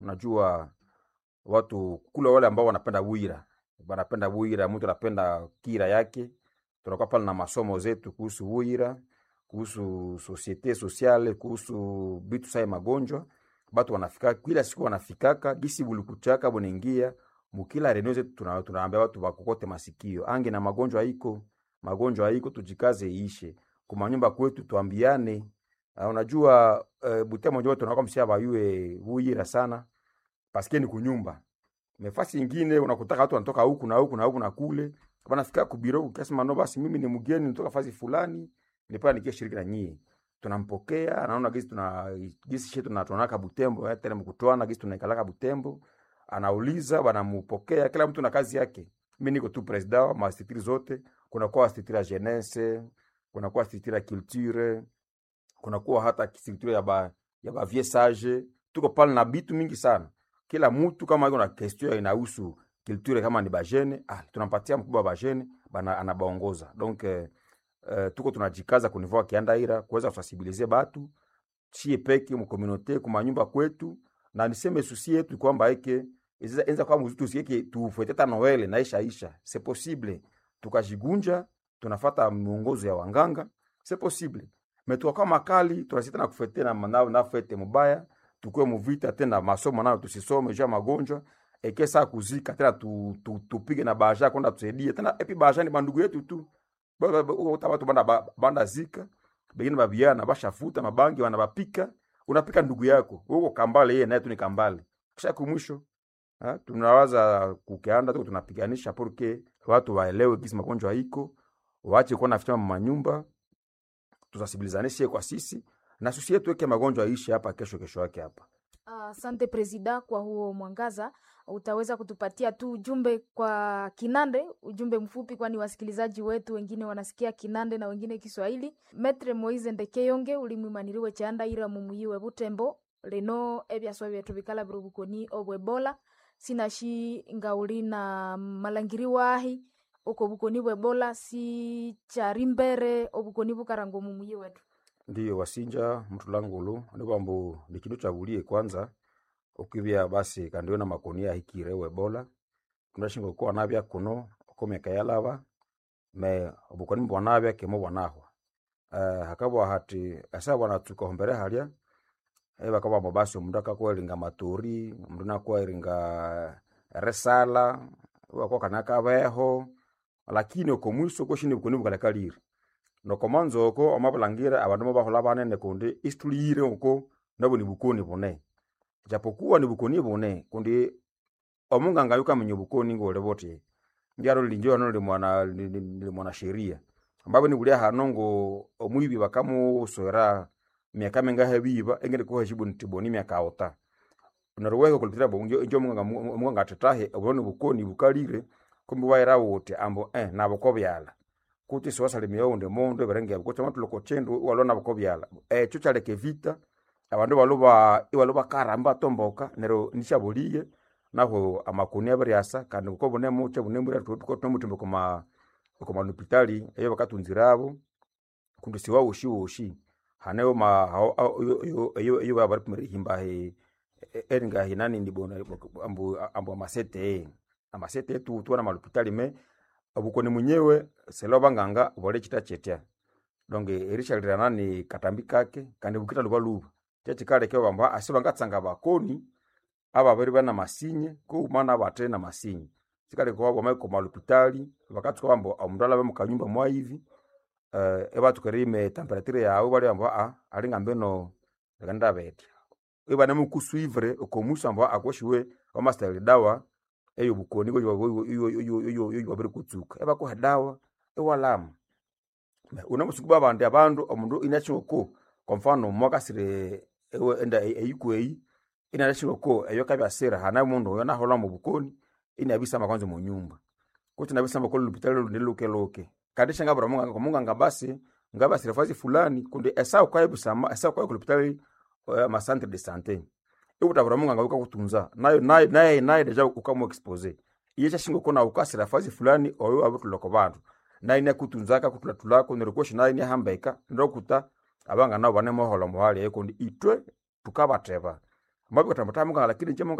unajua watu kule wale ambao wanapenda bwira wanapenda bwira mtu anapenda kira yake tunakuwa pale na masomo zetu kuhusu bwira kuhusu societe sociale kuhusu bitu sai magonjwa batu wanafika kila siku wanafikaka gisi bulikuchaka bunaingia mukila reneo zetu tuna- tunaambia watu wakokote masikio ange na magonjwa haiko magonjwa haiko tujikaze iishe kumanyumba kwetu tuambiane uh, unajua uh, butembo njo tunakuwa msia bayue buyira sana paske ni kunyumba mefasi ingine unakutaka watu wanatoka huku na huku na huku na kule wanafika kubiro ukasema no basi mimi ni mgeni nitoka fasi fulani nilipaa nikie shiriki na nyie tunampokea anaona gisi tuna gisi shetu tunatonaka butembo eh, tena mkutwana gisi tunaikalaka butembo anauliza wanamupokea kila mtu na kazi yake mi niko tu president wa mastitiri zote kunakuwa astitiri ya jeunesse kunakuwa astitiri ya culture kunakuwa hata structure ya ba ya ba vieux sage tuko pale na bitu mingi sana kila mtu kama iko na question inahusu culture kama ni bajene ah, tunampatia mkubwa wa bajene bana anabaongoza donc eh, eh, tuko tunajikaza kunivua kiandaira kuweza kusensibiliser batu chie peke mukomunote kumanyumba kwetu na niseme susi yetu kwamba eke iza- enza kwa muzutu sieke tufuete ta Noel na isha isha c'est possible tukajigunja tunafata miongozo ya wanganga c'est possible mais tukakuwa makali tunasita na kufete na na, na fete mubaya tukue muvita tena masomo nayo tusisome juu ya magonjwa eke saa kuzika tena tu, tu, tupige na baja kwenda tusaidie tena epi baja ni bandugu yetu tu Ba- ba- ba- uta watu banda, ba- banda zika bengine babiana bashafuta mabangi wanabapika unapika ndugu yako uko kambale yeye naye tu ni kambale kisha kumwisho ha, tunawaza kukeanda tuko tunapiganisha porque watu waelewe kisi magonjwa iko waache kuwa naficha manyumba tusasibilizanishe kwa sisi na sisi yetu weke magonjwa ishi hapa kesho kesho yake hapa Asante Presida kwa huo mwangaza. Utaweza kutupatia tu ujumbe kwa Kinande, ujumbe mfupi, kwani wasikilizaji wetu wengine wanasikia Kinande na wengine Kiswahili. Metre Moise Ndekeyonge ulimwimaniriwe chanda ira mumuyiwe butembo leno ebyaswa byetu bikala birubukoni obwebola sinashi ngauli na malangiri wahi uko bukoni bwebola si chari mbere obukoni bukarango mumuyi wetu ndiyo wasinja mtu langulu ni kwambu ni kindu chagulie kwanza ukivya basi kandiwe na makonia hikire webola tunashinga kuwa navya kuno ukomeka yalava me obukoni bwanavya kemo bwanahwa uh, hakabwa hati asa bwana tukohombere halya eba kabambo basi omundu akakweringa maturi omundu nakweringa resala wakokana kabeho lakini okomwiso koshini bukoni bukalekalire nokomanzo oko amabulangira abandu mobahola banene kundi isituliyire oko nabo ni bukoni bune japokuwa ni bukoni bune kundi omunganga yukamenya bukoni ngole bote ndyalo linjo hano limwana limwana sheria ambapo nikulia hano ngo omwibi bakamuswera miaka mingahe biba engene ko heshibu ntiboni miaka ota naruweka kulitira bonjo njo munganga munganga tetahe obone bukoni bukalire kumbi waira wote ambo eh nabo kobyala kuti siwasalimia unde mondo eberenge kuti matuloko chendu walona bukobyala eh chuchaleke vita abandu baluba iwaluba karamba tomboka nero nishabuliye naho amakuni abaryasa kandi uko bune muche bune mbura tuko tumutimbe kuma kuma hospitali eyo bakatunzirabo kundi siwa ushi ushi haneo ma hao- hao- iyo- iyo iyo iyo baba kumere himba he e- eringa hinani ndibona ambu ambu amasete amasete tu tu na hospitali me abukoni munyewe selo banganga bole chita chetya donge erishalirana ni katambi kake kandi bukita luba luba chachikale kyo bamba asiba ngatsanga bakoni aba bari bana masinye ko mana bate na masinye sikale ko bama ko malupitali bakatsuka bambo omundu alabe mukanyumba mwa hivi eh eba tukarime temperature yawe bali bambo a ali ngambe no ganda beti eba na mukusuivre ko musamba akoshiwe amaster dawa eyo bukoni ko yo yo yo yo yo babiri kutsuka eba ko dawa ewalamu unamusukuba abandi abandu omundu inachoko kwa mfano mwakasire ewe enda eyikweyi inalashiroko eyo kabyasira hana mundu oyo nahola mu bukoni inabisamba kwanza mu nyumba kuti nabisamba ko lupitalo niluke loke kandi shanga bra munga munga ngabasi ngabasire fazi fulani kundi esa kwa busama esa kwa lupitalo uh, ma centre de santé ikuta bra munga ngabuka kutunza nayo nayo nayo nayo deja ukamu expose iye chashingo kona ukasira fazi fulani oyo abutuloko bantu nayo nakutunzaka kutulatulako nerikoshi nayo nihambeka ndokuta abanga nabo bane mohola muhali ekundi itwe tukabateba mabiko tamatamuka lakini nje